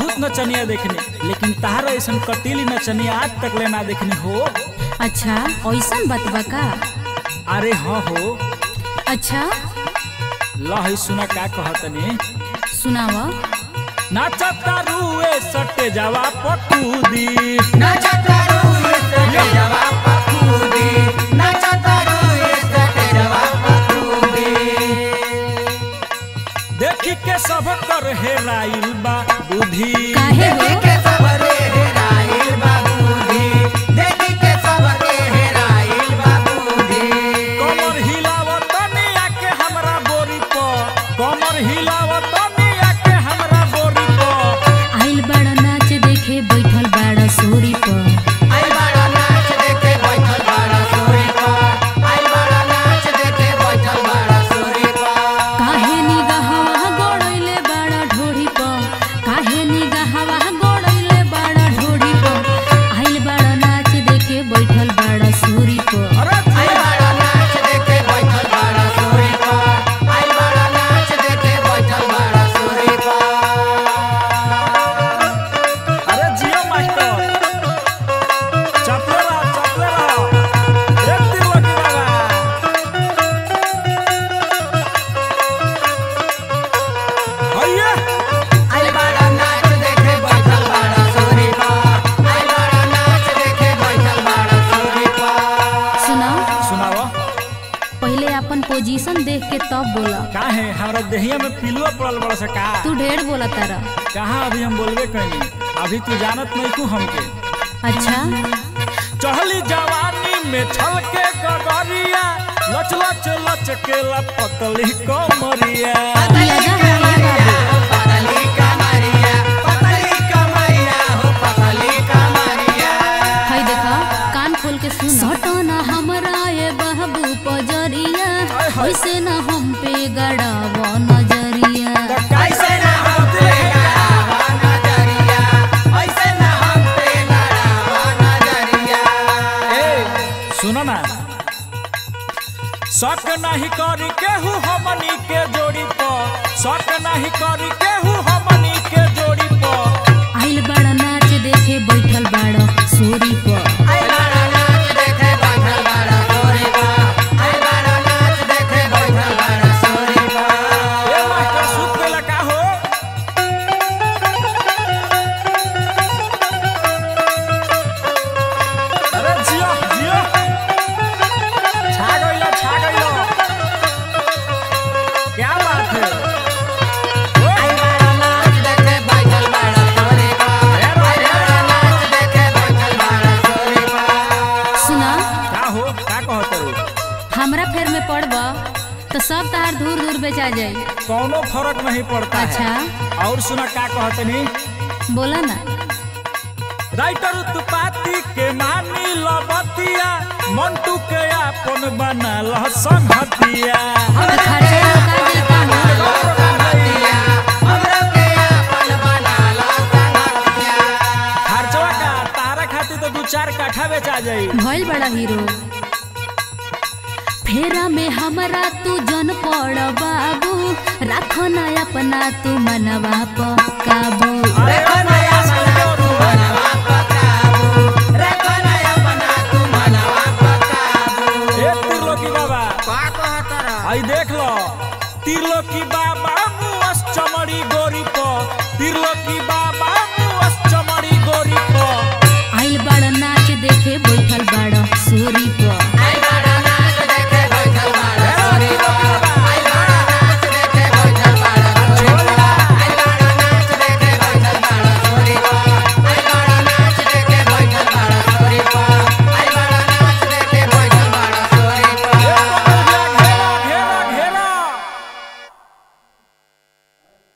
बहुत नचनिया देखनी लेकिन तार ऐसा कटीली नचनिया आज तक ले ना देखनी हो अच्छा ऐसन बतबा का अरे हाँ हो अच्छा लही सुना का कहतनी सुनाव नाचता रुए सटे जावा पकूदी देखी के सब कर हेराइल बा बुद्धि काहे हो कमर हिलावत निया के हमरा बोरी पर कमर हिलावत निया के हमरा बोरी पर आइल बड़ा नाच देखे बैठल बड़ा सोरी पर काहे निगाहवा गोड़ैले बड़ा ढोरी पर काहे निगाहवा गोड़ैले बड़ा ढोरी पर आइल बड़ा नाच देखे बैठल बड़ा सोरी पर अरे अरे जियो मास्टर चपले रहो चपले रहो एक तीर लगी बाबा भैया सुना सुनाओ पहले अपन पोजीशन देख के तब बोला का है हमरा देहिया में पिलुआ पड़ल बड़ा सा का तू ढेर बोला तारा कहाँ अभी हम बोलबे कैनी अभी तू जानत नहीं तू हमके अच्छा चढ़ली जवानी में छल के गगरिया लच लच लच के पतली कमरिया लगा है ये बाबू है देखा कान खोल के सुन सटना हमरा ये बहबू पजरिया ऐसे न हम पे गड़ाव नजरिया कैसे ना होते ए सुनो ना शक नहीं करी केहू हमनी के जोड़ी पर शक नहीं करी केहू हमनी के जोड़ी पर आइल बड़ा नाच देखे बैठल बड़ा सोरी पर ए मास्टर सुत के लगा हो अरे जियो जियो छा गइलो छा गइलो क्या बात है ओए, सुना का हो का कहत हो हमरा फेर में पड़ब तो सब तार दूर दूर बेचा जाई कौनो फर्क नहीं पड़ता अच्छा है और सुना का कहतनी बोला ना राइटर उत्पाती के मानी लबतिया मंटू के अपन बना ल संगतिया तो खर्चा का देता हूँ खर्चवा का तारा खातिर तो दू चार काठा बेचा जाई भइल बड़ा हीरो फेरा में हमरा तू जन पड़ बाबू राखो ना अपना तू मनवा प काबू अरे नया संजो तू ए तिरलोकी बाबा आई देख लो तिरलोकी बाबा मुस चमड़ी गोरी पर तिरलोकी बाबा